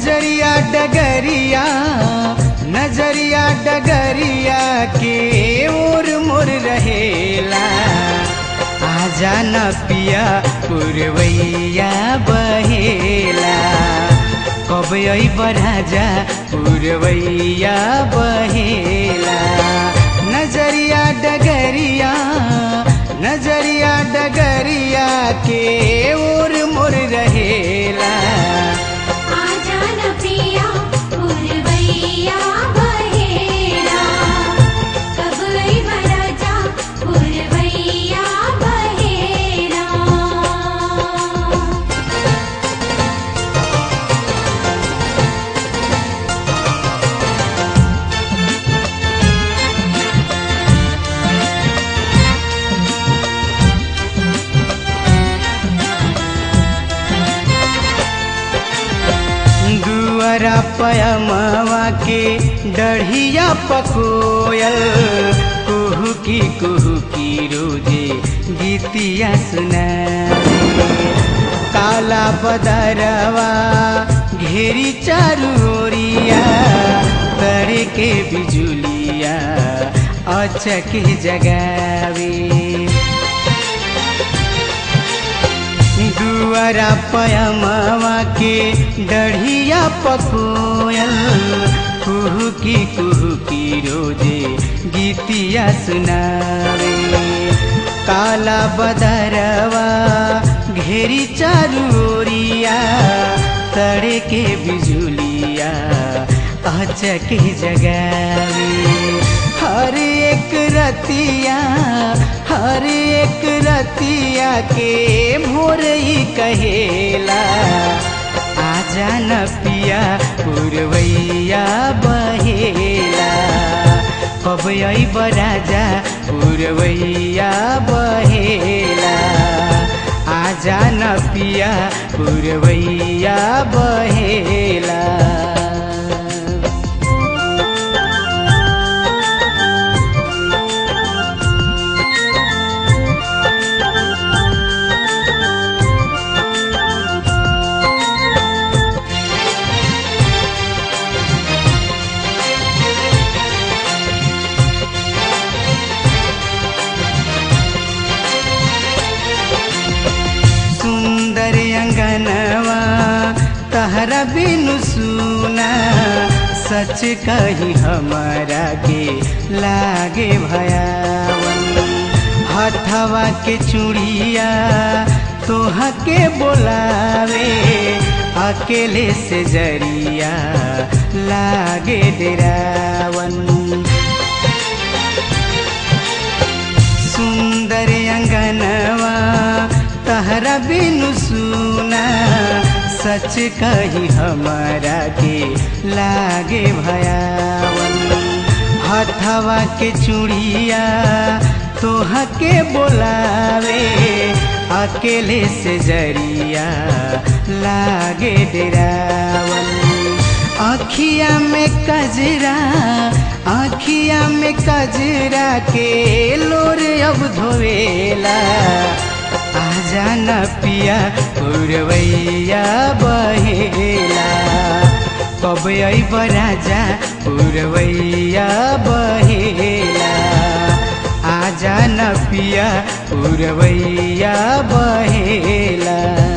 नजरिया डगरिया नजरिया डगरिया के ओर मोर रहेला आजा न पिया पुरवैया बहेला कब अइब राजा पुरवैया बहेला नजरिया डगरिया नजरिया डगरिया के ओर मोर रहेला आजा न पिया पुरवैया बहेरा कब अइब राजा पुरवैया बहेरा दुआरा पयमवा के डढ़िया पकोयल कुहू की कुहू की रोजे गीतिया सुनावे काला बदरवा घेरी चारू ओरिया तड़े के बिजुलिया अचक जगावे दुआरा पयमवा के डढ़िया पकोयल कुहू की कुहू की रोजे गीतिया सुनावे काला बदरवा घेरी चारू ओरिया तड़े के बिजुलिया अचक जगावे हर एक रतिया हर एक रतिया के भोर ही कहेला आजा न पिया पुरवैया बहेला कब अइब राजा पुरवैया बहेला आजा न पिया पुरवैया बहेला सुंदर अंगनवा तहरा बिनु सुना सच कही हमारा के लागे भयावन हथवा के चूड़िया तोहा के बोलावे अकेले से जरिया लागे डेरावन सुंदर अंगनवा तहरा बिनु सुना सच कही हमारा के लागे भयावन हथवा के चूड़िया तोहा के बोलावे अकेले से जरिया लागे डेरावन आखिया में कजरा आखिया में कजरा के लोर अब धोवेला आजा न पिया पुरवैया बहेला कब अइब राजा पुरवैया बहेला आजा न पिया पुरवैया बहेला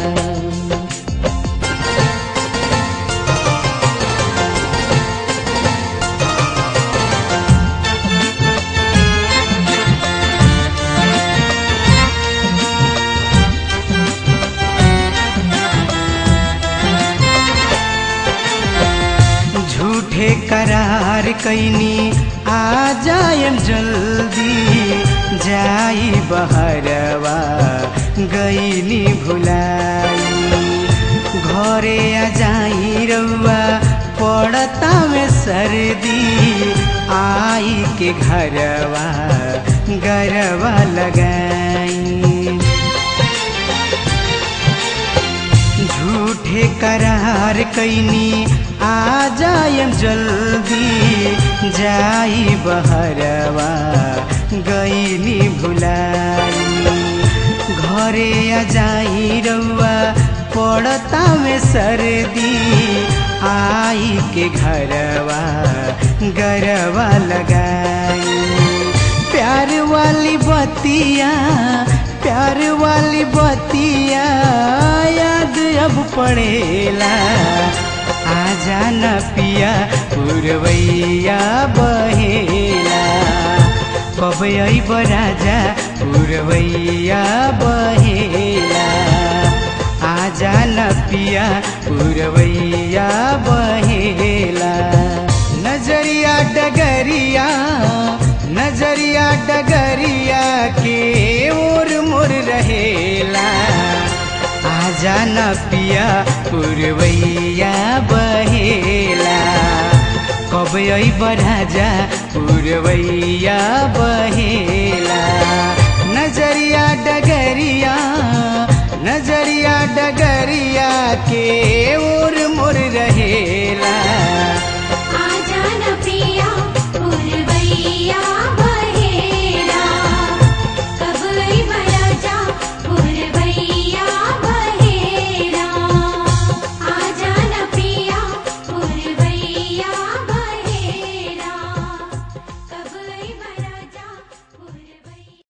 झूठे करार कैनी आ जायम जल्दी जाई बहरवा गईनी भुलाई घरे आ जाई रउआ पड़ता में सर्दी आई के घरवा गरवा लगाई झूठे करार कैनी आ जायम जल्दी जाई बहरवा गईनी भुलाई घरे आ जाई रउआ पड़ता में सर्दी आ आई के घरवा गरवा लगाई प्यार वाली बतिया प्यार वाली बतिया याद अब पड़ेला आजा न पिया पुरवैया बहेला कब अइब राजा पुरवैया बहेला आजा न पिया पुरवैया बहेला नजरिया डगरिया नजरिया डगरिया के ओर मोर रहेला आजा न पिया पुरवैया बहेला कब अइब राजा पुरवैया बहेला नजरिया डगरिया नजरिया डगरिया के ओर मोर रहे